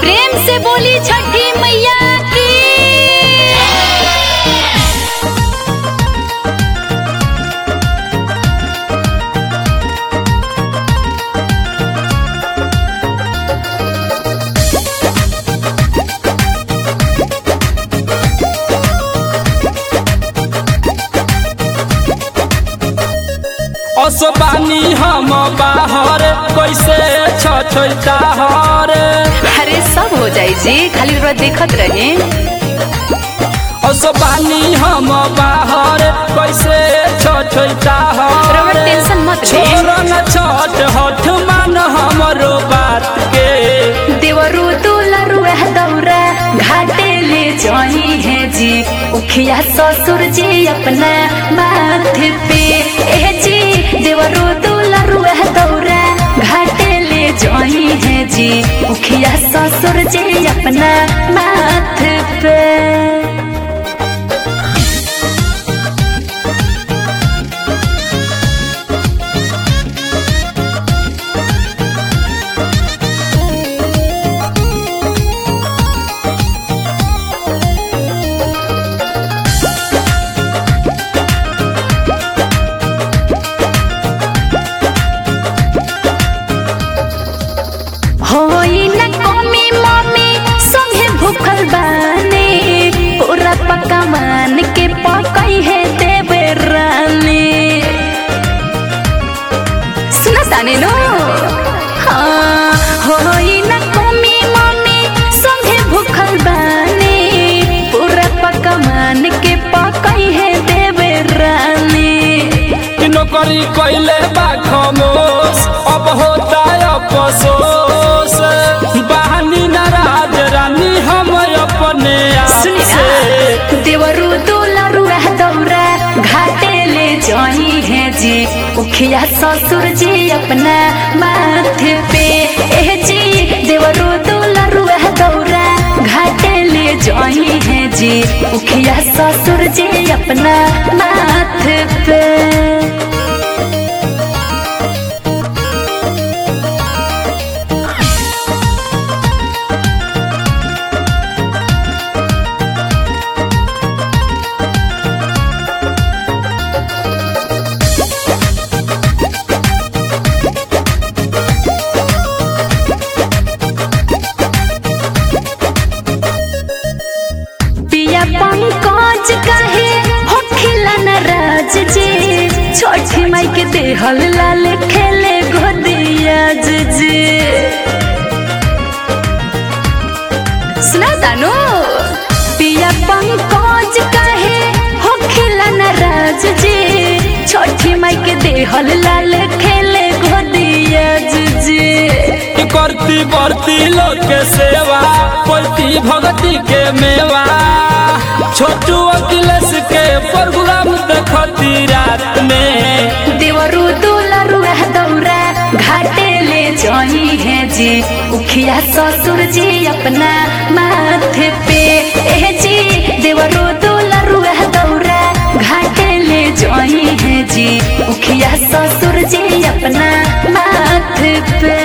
प्रेम से बोली छठी मैया की असबानी हम बाहर कैसे छछैता हर अरे सब हो जाई जी खाली रउआ देखत रहे असबानी हम बाहर कैसे छछैता रउआ हर टेंशन मत ले छोड़ न छठ हठ मान हमरो बात के देवरु दुलरु एह दौरा घाटे ले जाई है जी उखिया ससुर जी अपना माथे पे ए जी देवरु दुलरु एह दौरा घाटे ले जाई है जी उखिया ससुर जी अपना माथे पे होई न कमी मम्मी संगे भूखल बानी पूरा पक्का मान के पकई है देवे रानी सुना ताने नो हाँ होई न कमी मम्मी संगे भूखल बानी पूरा पक्का मान के पकई है देवे रानी नौकरी कैले बा खमोश अब होता अफसोस बहानी नाराज रानी हम अपने आप सुनी से ना देवरु दुलरु रह दौरा घाटे ले जाई है जी उखिया ससुर जी अपना माथे पे ए जी देवरु दुलरु रह दौरा घाटे ले जाई है जी उखिया ससुर जी अपना माथे पे पिया पंकज कहे होखिला नाराज जी छोटी माई के देहल लाल खेले गोदिया जी सुना तानो पिया पंकज कहे होखिला नाराज जी छोटी माई के देहल लाल खेले गोदिया जी करती बढ़ती लोग के सेवा पलती भगती के मेवा छोटू अखिलेश के प्रोग्राम देखती रात में देवरु दुलरु एह दौरा घाटे ले जाई है जी उखिया ससुर जी अपना माथे पे ए जी देवरु दुलरु एह दौरा घाटे ले जाई है जी उखिया ससुर जी अपना माथे पे